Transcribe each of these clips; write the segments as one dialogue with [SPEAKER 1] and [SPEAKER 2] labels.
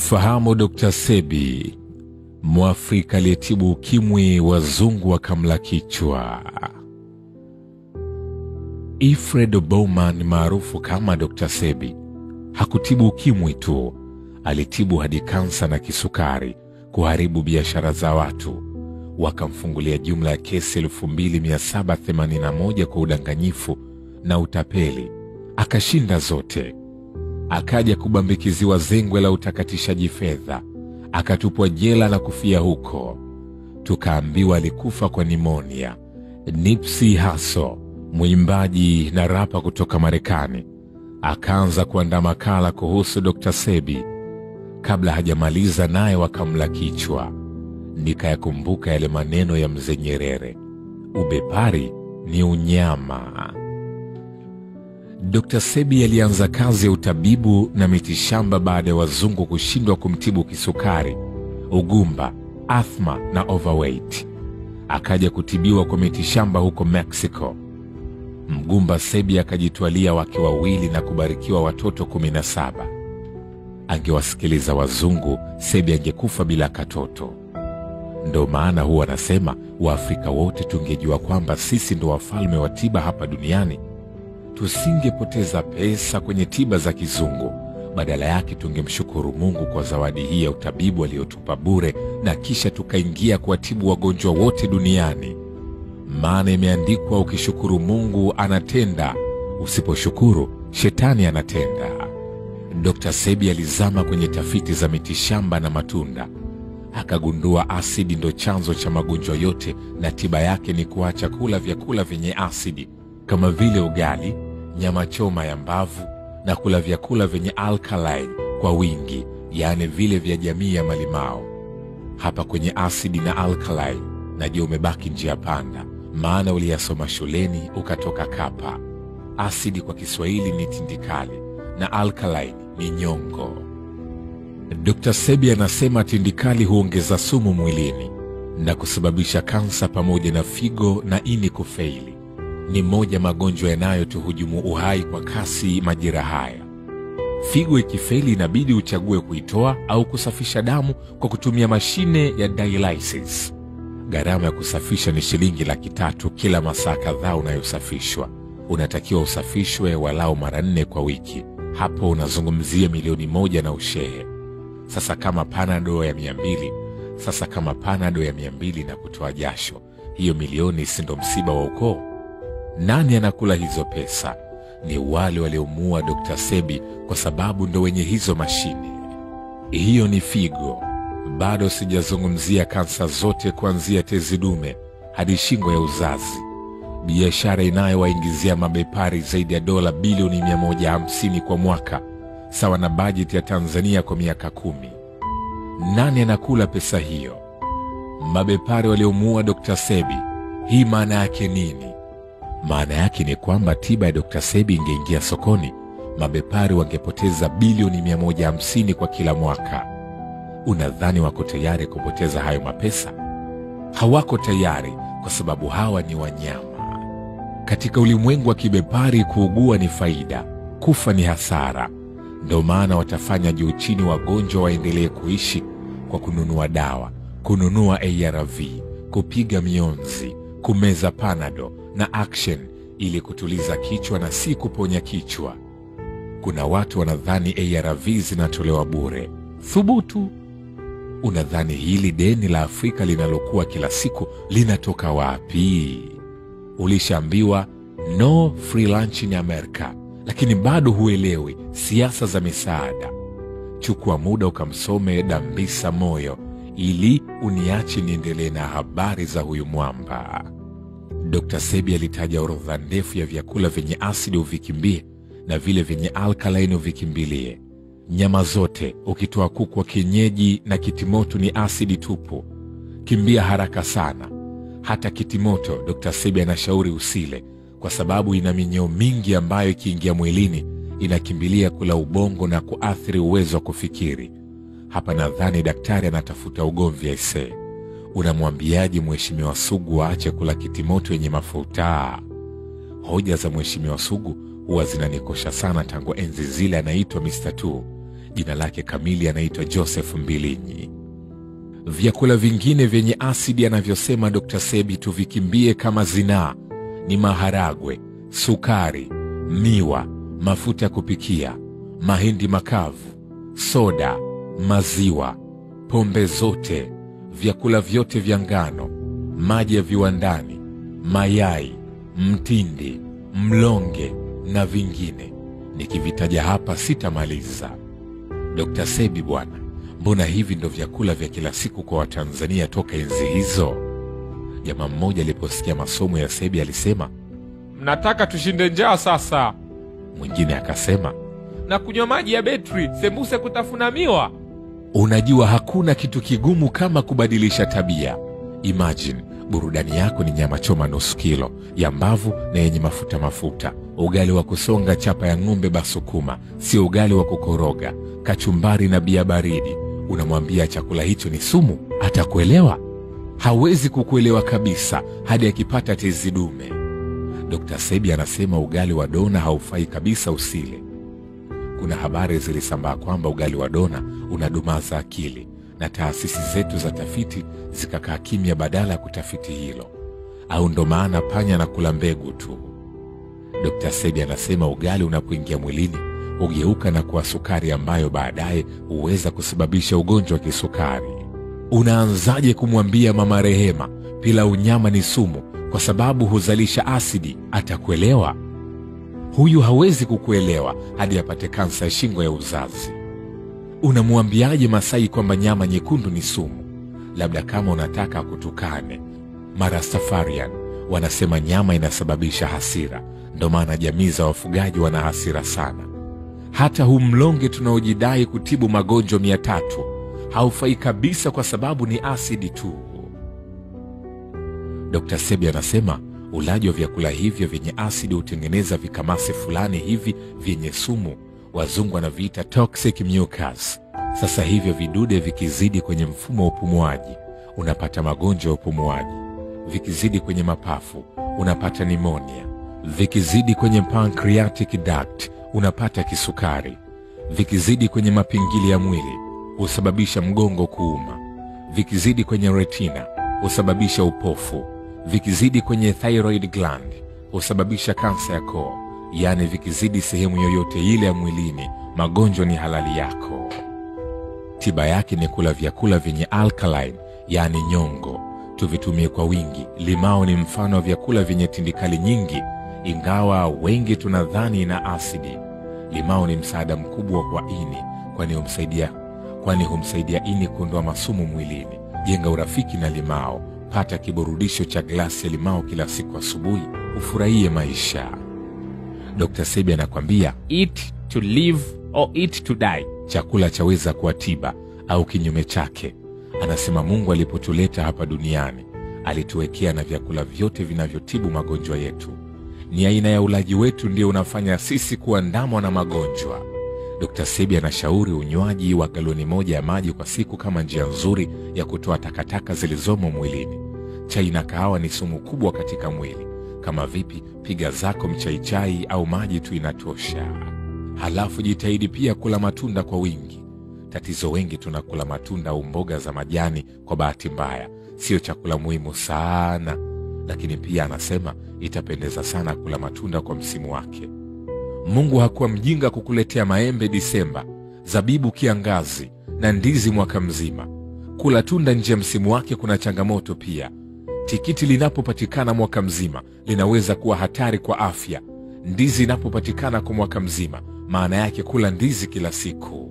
[SPEAKER 1] Fahamu Dr. Sebi, Mwafrika aliyetibu ukimwi, wazungu wakamla kichwa. Alfred Bowman maarufu kama Dr. Sebi hakutibu ukimwi tu, alitibu hadi kansa na kisukari, kuharibu biashara za watu. Wakamfungulia jumla ya kesi 2781 kwa udanganyifu na utapeli, akashinda zote. Akaja kubambikiziwa zengwe la utakatishaji fedha, akatupwa jela na kufia huko. Tukaambiwa alikufa kwa nimonia. Nipsey Hussle, mwimbaji na rapa kutoka Marekani, akaanza kuandaa makala kuhusu Dr. Sebi. Kabla hajamaliza naye wakamla kichwa. Nikayakumbuka yale maneno ya mzee Nyerere, ubepari ni unyama. Dr. Sebi alianza kazi ya utabibu na mitishamba baada ya wazungu kushindwa kumtibu kisukari, ugumba, athma na overweight. Akaja kutibiwa kwa mitishamba huko Mexico. Mgumba Sebi akajitwalia wake wawili na kubarikiwa watoto kumi na saba. Angewasikiliza wazungu, Sebi angekufa bila katoto. Ndo maana huwa anasema Waafrika wote tungejua kwamba sisi ndo wafalme wa tiba hapa duniani, tusingepoteza pesa kwenye tiba za kizungu. Badala yake tungemshukuru Mungu kwa zawadi hii ya utabibu aliyotupa bure, na kisha tukaingia kuwatibu wagonjwa wote duniani. Maana imeandikwa, ukishukuru Mungu anatenda, usiposhukuru shetani anatenda. Dr. Sebi alizama kwenye tafiti za mitishamba na matunda, akagundua asidi ndo chanzo cha magonjwa yote, na tiba yake ni kuacha kula vyakula vyenye asidi kama vile ugali, nyama choma ya mbavu na kula vyakula vyenye alkaline kwa wingi, yaani vile vya jamii ya malimao. Hapa kwenye asidi na alkaline, najua umebaki njia panda, maana uliyasoma shuleni ukatoka kapa. Asidi kwa Kiswahili ni tindikali na alkaline ni nyongo. Dr. Sebi anasema tindikali huongeza sumu mwilini na kusababisha kansa pamoja na figo na ini kufeili. Ni moja magonjwa yanayotuhujumu uhai kwa kasi majira haya. Figo ikifeli, inabidi uchague kuitoa au kusafisha damu kwa kutumia mashine ya dialysis. Gharama ya kusafisha ni shilingi laki tatu kila masaa kadhaa unayosafishwa. Unatakiwa usafishwe walau mara nne kwa wiki. Hapo unazungumzia milioni moja na ushehe. Sasa kama panado ya mia mbili sasa kama panado ya mia mbili na kutoa jasho, hiyo milioni si ndo msiba wa ukoo? Nani anakula hizo pesa? Ni wale waliomuua Dr. Sebi kwa sababu ndo wenye hizo mashine. Hiyo ni figo. Bado sijazungumzia kansa zote kuanzia tezi dume hadi shingo ya uzazi, biashara inayowaingizia mabepari zaidi ya dola bilioni 150 kwa mwaka, sawa na bajeti ya Tanzania kwa miaka kumi. Nani anakula pesa hiyo? Mabepari waliomuua Dr. Sebi. Hii maana yake nini? Maana yake ni kwamba tiba ya Dr. Sebi ingeingia sokoni, mabepari wangepoteza bilioni 150 kwa kila mwaka. Unadhani wako tayari kupoteza hayo mapesa? Hawako tayari, kwa sababu hawa ni wanyama. Katika ulimwengu wa kibepari, kuugua ni faida, kufa ni hasara. Ndio maana watafanya juu chini wagonjwa waendelee kuishi kwa kununua dawa, kununua ARV, kupiga mionzi, kumeza panado na action ili kutuliza kichwa na si kuponya kichwa. Kuna watu wanadhani ARV zinatolewa bure. Thubutu! Unadhani hili deni la Afrika linalokuwa kila siku linatoka wapi? Ulishaambiwa no free lunch in America, lakini bado huelewi siasa za misaada. Chukua muda ukamsome Dambisa Moyo ili uniache niendelee na habari za huyu mwamba. Dr. Sebi alitaja orodha ndefu ya vyakula vyenye asidi uvikimbie na vile vyenye alkaline uvikimbilie. Nyama zote ukitoa kuku wa kienyeji na kitimoto ni asidi tupu. Kimbia haraka sana. Hata kitimoto Dr. Sebi anashauri usile kwa sababu ina minyoo mingi ambayo ikiingia mwilini inakimbilia kula ubongo na kuathiri uwezo wa kufikiri. Hapa nadhani daktari anatafuta ugomvi aisee. Unamwambiaje Mheshimiwa Sugu aache kula kitimoto yenye mafuta? Hoja za Mheshimiwa Sugu huwa zinanikosha sana tangu enzi zile anaitwa Mr. Tu. Jina lake kamili anaitwa Joseph Mbilinyi. Vyakula vingine vyenye asidi anavyosema Dr. Sebi tuvikimbie kama zinaa ni maharagwe, sukari, miwa, mafuta ya kupikia, mahindi makavu, soda, maziwa, pombe zote, vyakula vyote vya ngano, maji ya viwandani, mayai, mtindi, mlonge na vingine. Nikivitaja hapa sitamaliza. Dr. Sebi bwana, mbona hivi ndo vyakula vya kila siku kwa Watanzania toka enzi hizo? Jamaa mmoja aliposikia masomo ya Sebi alisema,
[SPEAKER 2] Mnataka tushinde njaa sasa,
[SPEAKER 1] mwingine akasema,
[SPEAKER 2] na kunywa maji ya betri, sembuse kutafuna miwa.
[SPEAKER 1] unajua hakuna kitu kigumu kama kubadilisha tabia. Imagine burudani yako ni nyama choma nusu kilo ya mbavu na yenye mafuta mafuta, ugali wa kusonga chapa ya ng'ombe basukuma, sio ugali wa kukoroga, kachumbari na bia baridi. Unamwambia chakula hicho ni sumu, atakuelewa? Hawezi kukuelewa kabisa hadi akipata tezi dume. Dr. Sebi anasema ugali wa dona haufai kabisa usile. Kuna habari zilisambaa kwamba ugali wa dona unadumaza akili na taasisi zetu za tafiti zikakaa kimya badala ya kutafiti hilo, au ndo maana panya na kula mbegu tu. Dr. Sebi anasema ugali unapoingia mwilini hugeuka na kuwa sukari ambayo baadaye huweza kusababisha ugonjwa wa kisukari. Unaanzaje kumwambia mama Rehema pilau nyama ni sumu kwa sababu huzalisha asidi? Atakuelewa? Huyu hawezi kukuelewa hadi apate kansa ya shingo ya uzazi. Unamwambiaje Masai kwamba nyama nyekundu ni sumu? Labda kama unataka akutukane. Marastafarian wanasema nyama inasababisha hasira, ndo maana jamii za wafugaji wana hasira sana. Hata huu mlonge tunaojidai kutibu magonjwa mia tatu haufai kabisa kwa sababu ni asidi tu. Dr. Sebi anasema ulaji wa vyakula hivyo vyenye asidi hutengeneza vikamasi fulani hivi vyenye sumu, wazungu wanaviita toxic mucus. Sasa hivyo vidude vikizidi kwenye mfumo wa upumuaji unapata magonjwa ya upumuaji, vikizidi kwenye mapafu unapata nimonia, vikizidi kwenye pancreatic duct unapata kisukari, vikizidi kwenye mapingili ya mwili husababisha mgongo kuuma, vikizidi kwenye retina husababisha upofu, vikizidi kwenye thyroid gland husababisha kansa ya koo. Yaani vikizidi sehemu yoyote ile ya mwilini, magonjwa ni halali yako. Tiba yake ni kula vyakula vyenye alkaline, yaani nyongo. Tuvitumie kwa wingi. Limao ni mfano wa vyakula vyenye tindikali nyingi, ingawa wengi tunadhani ina asidi. Limao ni msaada mkubwa kwa ini, kwani humsaidia kwani humsaidia ini kuondoa masumu mwilini. Jenga urafiki na limao. Pata kiburudisho cha glasi ya limao kila siku asubuhi, ufurahie maisha. Dr. Sebi anakwambia
[SPEAKER 2] Eat to live or eat to die.
[SPEAKER 1] chakula chaweza kuwa tiba au kinyume chake. Anasema Mungu alipotuleta hapa duniani alituwekea na vyakula vyote vinavyotibu magonjwa yetu. Ni aina ya ulaji wetu ndio unafanya sisi kuandamwa na magonjwa. Dr. Sebi anashauri unywaji wa galoni moja ya maji kwa siku kama njia nzuri ya kutoa takataka zilizomo mwilini. Chai na kahawa ni sumu kubwa katika mwili. Kama vipi, piga zako mchaichai au maji tu inatosha. Halafu jitahidi pia kula matunda kwa wingi. Tatizo wengi tunakula matunda au mboga za majani kwa bahati mbaya, sio chakula muhimu sana. Lakini pia anasema itapendeza sana kula matunda kwa msimu wake. Mungu hakuwa mjinga kukuletea maembe Disemba, zabibu kiangazi na ndizi mwaka mzima. Kula tunda nje ya msimu wake kuna changamoto pia. Tikiti linapopatikana mwaka mzima linaweza kuwa hatari kwa afya. Ndizi inapopatikana kwa mwaka mzima, maana yake kula ndizi kila siku.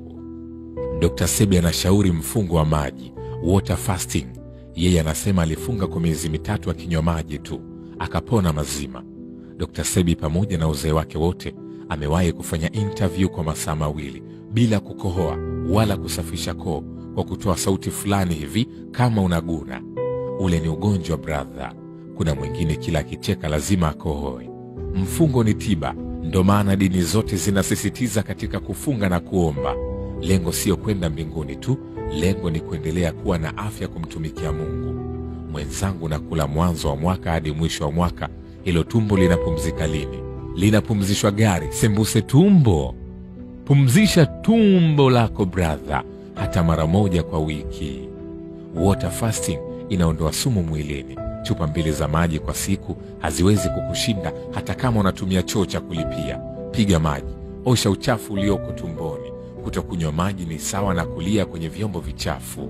[SPEAKER 1] Dr. Sebi anashauri mfungo wa maji, water fasting. Yeye anasema alifunga kwa miezi mitatu akinywa maji tu akapona mazima. Dr. Sebi pamoja na uzee wake wote amewahi kufanya interview kwa masaa mawili bila kukohoa wala kusafisha koo kwa kutoa sauti fulani hivi kama unaguna. Ule ni ugonjwa brother. Kuna mwingine kila akicheka lazima akohoe. Mfungo ni tiba, ndo maana dini zote zinasisitiza katika kufunga na kuomba. Lengo siyo kwenda mbinguni tu, lengo ni kuendelea kuwa na afya kumtumikia Mungu. Mwenzangu, nakula mwanzo wa mwaka hadi mwisho wa mwaka, hilo tumbo linapumzika lini? Linapumzishwa gari, sembuse tumbo. Pumzisha tumbo lako brother, hata mara moja kwa wiki. Water fasting inaondoa sumu mwilini. Chupa mbili za maji kwa siku haziwezi kukushinda hata kama unatumia choo cha kulipia. Piga maji, osha uchafu ulioko tumboni. Kutokunywa maji ni sawa na kulia kwenye vyombo vichafu.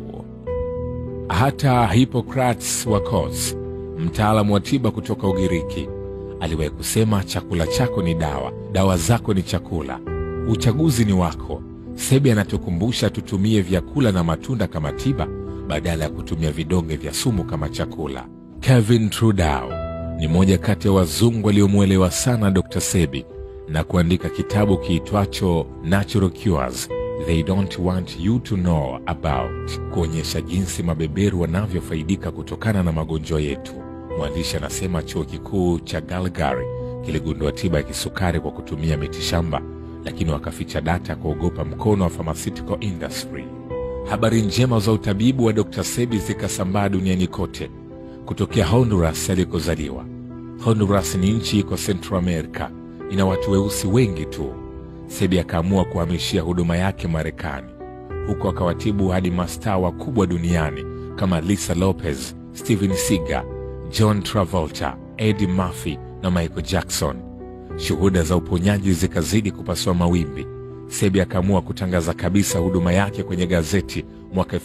[SPEAKER 1] Hata Hippocrates wa Kos, mtaalamu wa tiba kutoka Ugiriki, aliwahi kusema chakula chako ni dawa, dawa zako ni chakula. Uchaguzi ni wako. Sebi anatukumbusha tutumie vyakula na matunda kama tiba badala ya kutumia vidonge vya sumu kama chakula. Kevin Trudeau ni mmoja kati ya wazungu waliomwelewa sana Dr. Sebi na kuandika kitabu kiitwacho Natural Cures They Don't Want You to Know About, kuonyesha jinsi mabeberu wanavyofaidika kutokana na magonjwa yetu. Mwandishi anasema chuo kikuu cha Calgary kiligundua tiba ya kisukari kwa kutumia mitishamba, lakini wakaficha data ya kuogopa mkono wa pharmaceutical industry. Habari njema za utabibu wa Dr. Sebi zikasambaa duniani kote, kutokea Honduras alikozaliwa. Honduras ni nchi iko Central America, ina watu weusi wengi tu. Sebi akaamua kuhamishia huduma yake Marekani, huko akawatibu hadi mastaa wakubwa duniani kama Lisa Lopez, Steven Seagal, John Travolta, Eddie Murphy na Michael Jackson. Shuhuda za uponyaji zikazidi kupasua mawimbi. Sebi akaamua kutangaza kabisa huduma yake kwenye gazeti mwaka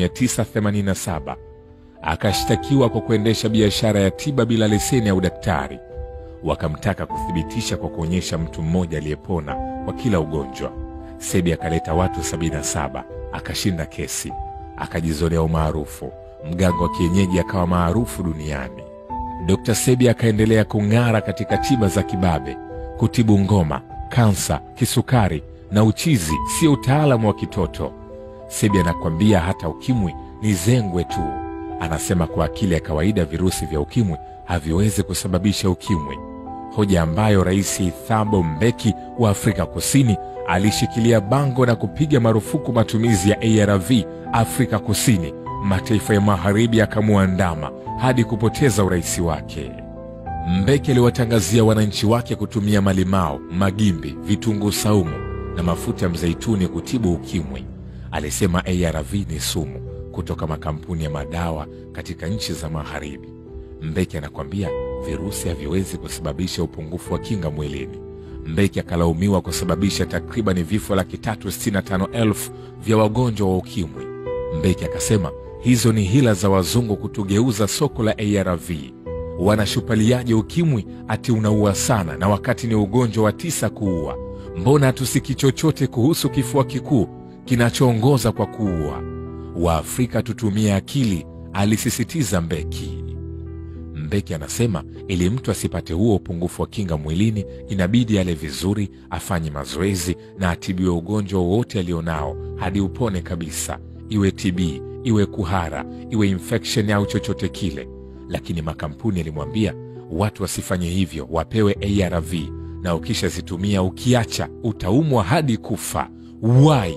[SPEAKER 1] 1987. Akashtakiwa kwa kuendesha biashara ya tiba bila leseni ya udaktari. Wakamtaka kuthibitisha kwa kuonyesha mtu mmoja aliyepona kwa kila ugonjwa. Sebi akaleta watu 77, akashinda kesi, akajizolea umaarufu. Mganga wa kienyeji akawa maarufu duniani. Dr. Sebi akaendelea kung'ara katika tiba za kibabe, kutibu ngoma, kansa, kisukari na uchizi. Sio utaalamu wa kitoto. Sebi anakwambia hata ukimwi ni zengwe tu. Anasema kwa akili ya kawaida virusi vya ukimwi haviwezi kusababisha ukimwi, hoja ambayo Rais Thabo Mbeki wa Afrika Kusini alishikilia bango na kupiga marufuku matumizi ya ARV Afrika Kusini. Mataifa ya magharibi yakamwandama hadi kupoteza urais wake. Mbeki aliwatangazia wananchi wake kutumia malimao, magimbi, vitunguu saumu na mafuta ya mzeituni kutibu ukimwi. Alisema ARV ni sumu kutoka makampuni ya madawa katika nchi za magharibi. Mbeki anakwambia virusi haviwezi kusababisha upungufu wa kinga mwilini. Mbeki akalaumiwa kusababisha takriban vifo laki tatu sitini na tano elfu vya wagonjwa wa ukimwi. Mbeki akasema hizo ni hila za wazungu kutugeuza soko la ARV. Wanashupaliaje ukimwi ati unaua sana, na wakati ni ugonjwa wa tisa kuua? Mbona hatusiki chochote kuhusu kifua kikuu kinachoongoza kwa kuua? Waafrika tutumie akili, alisisitiza Mbeki. Mbeki anasema ili mtu asipate huo upungufu wa kinga mwilini, inabidi ale vizuri, afanye mazoezi na atibiwe ugonjwa wowote alionao hadi upone kabisa, iwe TB, iwe kuhara, iwe infection au chochote kile. Lakini makampuni yalimwambia watu wasifanye hivyo, wapewe ARV na ukishazitumia ukiacha utaumwa hadi kufa. Why?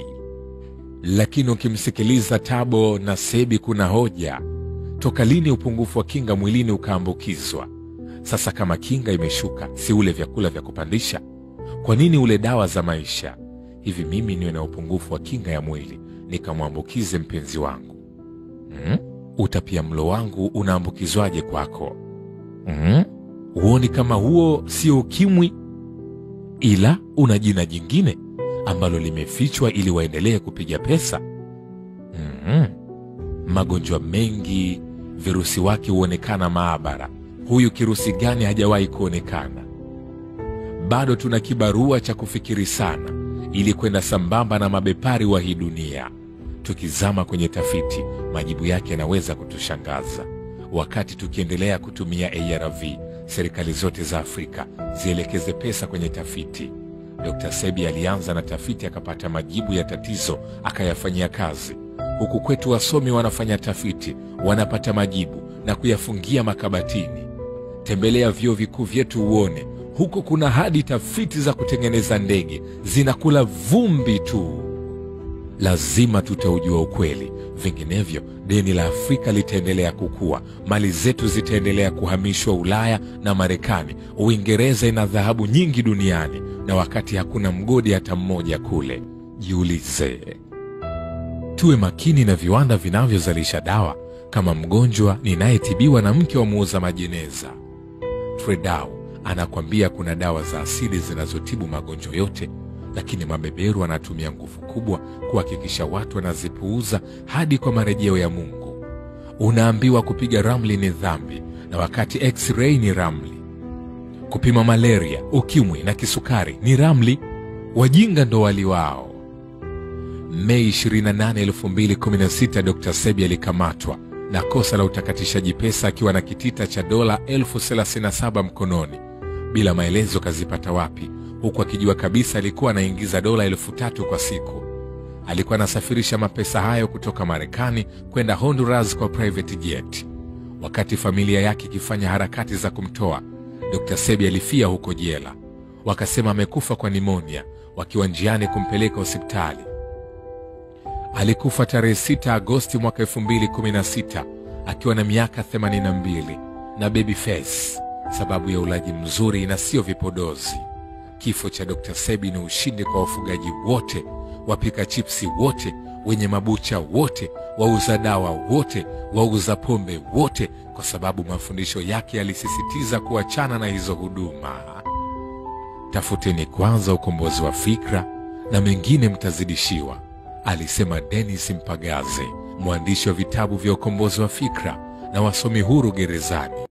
[SPEAKER 1] Lakini ukimsikiliza Tabo na Sebi kuna hoja. Toka lini upungufu wa kinga mwilini ukaambukizwa? Sasa kama kinga imeshuka, si ule vyakula vya kupandisha? Kwa nini ule dawa za maisha? Hivi mimi niwe na upungufu wa kinga ya mwili nikamwambukize mpenzi wangu hmm? Utapia mlo wangu unaambukizwaje kwako hmm? Huoni kama huo sio ukimwi, ila una jina jingine ambalo limefichwa ili waendelee kupiga pesa hmm. Magonjwa mengi virusi wake huonekana maabara. Huyu kirusi gani hajawahi kuonekana? Bado tuna kibarua cha kufikiri sana ili kwenda sambamba na mabepari wa hii dunia. Tukizama kwenye tafiti, majibu yake yanaweza kutushangaza. Wakati tukiendelea kutumia ARV, serikali zote za Afrika zielekeze pesa kwenye tafiti. Dr. Sebi alianza na tafiti, akapata majibu ya tatizo, akayafanyia kazi. Huku kwetu wasomi wanafanya tafiti, wanapata majibu na kuyafungia makabatini. Tembelea vyuo vikuu vyetu uone, huko kuna hadi tafiti za kutengeneza ndege zinakula vumbi tu. Lazima tutaujua ukweli, vinginevyo deni la Afrika litaendelea kukua, mali zetu zitaendelea kuhamishwa Ulaya na Marekani. Uingereza ina dhahabu nyingi duniani, na wakati hakuna mgodi hata mmoja kule. Jiulize. Tuwe makini na viwanda vinavyozalisha dawa kama mgonjwa ninayetibiwa na mke wa muuza majeneza. Tredau anakwambia kuna dawa za asili zinazotibu magonjwa yote, lakini mabeberu anatumia nguvu kubwa kuhakikisha watu wanazipuuza hadi kwa marejeo ya Mungu. Unaambiwa kupiga ramli ni dhambi, na wakati x-ray ni ramli. Kupima malaria, ukimwi na kisukari ni ramli. Wajinga ndo wali wao. Mei 28, 2016 Dr. Sebi alikamatwa na kosa la utakatishaji pesa akiwa na kitita cha dola elfu 37 mkononi. Bila maelezo kazipata wapi, huku akijua kabisa alikuwa anaingiza dola elfu tatu kwa siku. Alikuwa anasafirisha mapesa hayo kutoka Marekani kwenda Honduras kwa private jet. Wakati familia yake ikifanya harakati za kumtoa, Dr. Sebi alifia huko jela. Wakasema amekufa kwa nimonia, wakiwa njiani kumpeleka hospitali. Alikufa tarehe 6 Agosti mwaka 2016 akiwa na miaka 82 na baby face, sababu ya ulaji mzuri na sio vipodozi. Kifo cha Dr. Sebi ni ushindi kwa wafugaji wote, wapika chipsi wote, wenye mabucha wote, wauza dawa wote, wauza pombe wote, kwa sababu mafundisho yake yalisisitiza kuachana na hizo huduma. Tafuteni kwanza ukombozi wa fikra na mengine mtazidishiwa, alisema Dennis Mpagaze, mwandishi wa vitabu vya ukombozi wa fikra na wasomi huru gerezani.